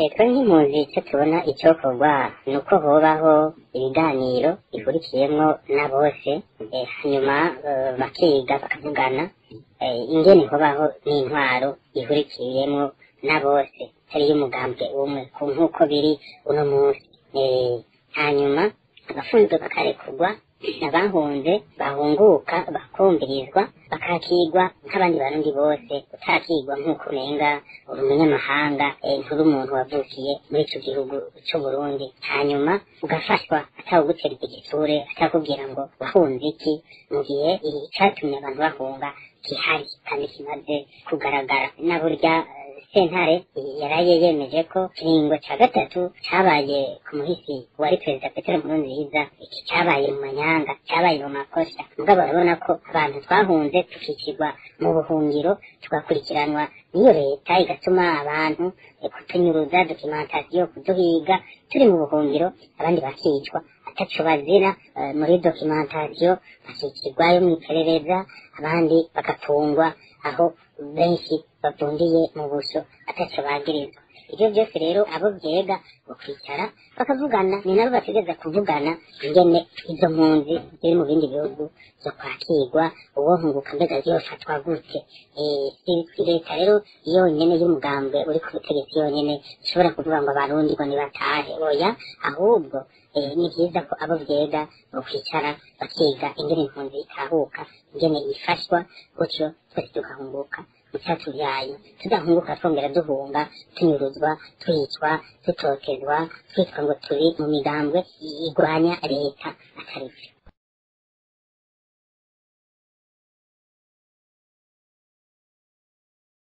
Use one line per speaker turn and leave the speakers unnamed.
twe nk'impunzi icyo tubona icyokorwa ni uko hobaho ibiganiro bikurikiyemo na bose eh, hanyuma eh, bakiga bakavugana eh, ingene hobaho n'intwaro ihurikiyemo na bose atari y'umugambwe umwe ku nk'uko biri uno munsi Eh, hanyuma abafunzwe bakarekurwa abahunze bahunguka bakumvirizwa bakakigwa nk'abandi barundi bose utakigwa nk'uko umenga uri umunyamahanga eh, nturi umuntu wavukiye muri ico gihugu c'uburundi hanyuma ugafashwa atawugutera igitsure atakubwira ngo wahunze iki mu gihe icatumye abantu bahunga gihari kandi kimaze kugaragara na burya eh, sentare yaraye yemeje ko kiringo ca gatatu cabaye ku muhisi wari perezida petero nkurunziza iki cabaye mu manyanga cabaye mu makosa mugabo urabona ko abantu twahunze tukicirwa mu buhungiro tugakurikiranwa n'iyo leta igatuma abantu eh, kutunyuruza dokimentasiyo kuduhiga turi mu buhungiro abandi bakicwa ataco bazira eh, muri dokimentasiyo bakicirwayo mw'iperereza abandi bagafungwa aho benshi bavundiye mu buso ataco bagirizwa ivyo byose rero abo vyega bakwicara bakavugana ni nabo bategeza kuvugana ingene izo mpunzi ziri mu bindi bihugu zo kwakirwa uwo nkunguka mbega yofatwa gute Eh, si- si leta rero yonyene y'umugambwe uri ku butegetsi yonyene ishobora kuvuga ngo abarundi ngo nibatahe oya ahubwo eh, ni vyiza ko abo vyega bokwicara bakiga ingene impunzi itahuka ingene ifashwa gutyo twese tugahunguka icacu vyayo tudahunguka twongera duhunga tunyuruzwa twicwa dutokezwa twitwa ngo turi mu migambwe igwanya leta atari vyo